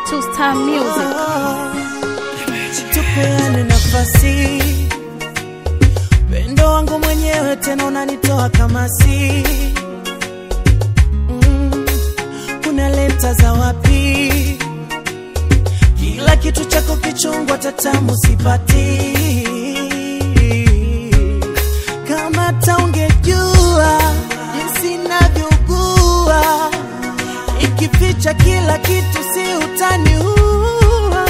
Two Star Music. tupeane nafasi, pendo wangu mwenyewe tena unanitoa kama si mm, unaleta za wapi? Kila kitu chako kichungwa, tatamu sipati. Kama taungejua jinsi navyougua, ikificha kila kitu, si utaniua.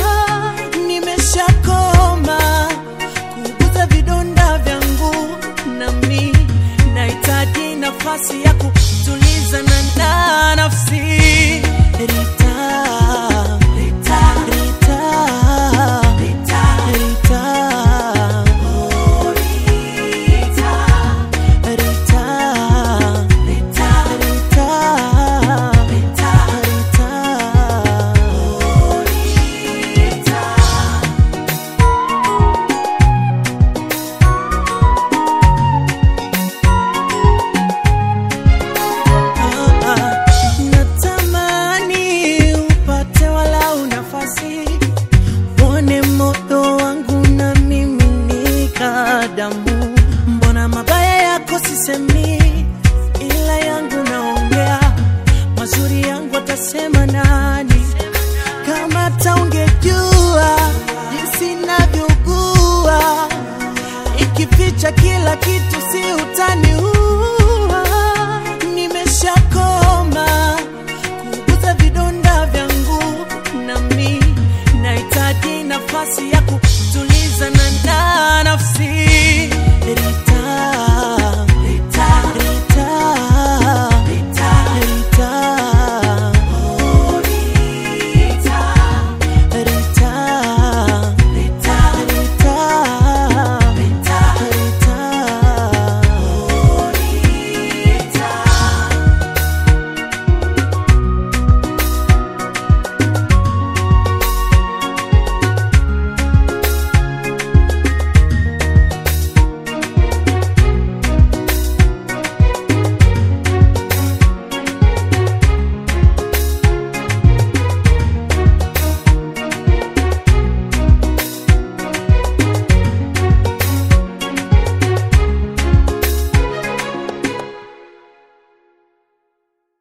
Nimeshakoma kuguza vidonda vyangu, nami nahitaji nafasi ya kutulizana na nafsi. Rita, Rita, Rita, Rita, Rita, oh, Rita, Rita, Rita, Rita, Rita, Rita, oh, Rita. Ah, ah, natamani upate walau nafasi uone moyo wangu na mimi nika damu. Mbona mabaya yako sisemi, ila yangu naongea, mazuri yangu atasema nani? Kama taungejua jinsi navyougua, ikificha kila kitu, si utaniua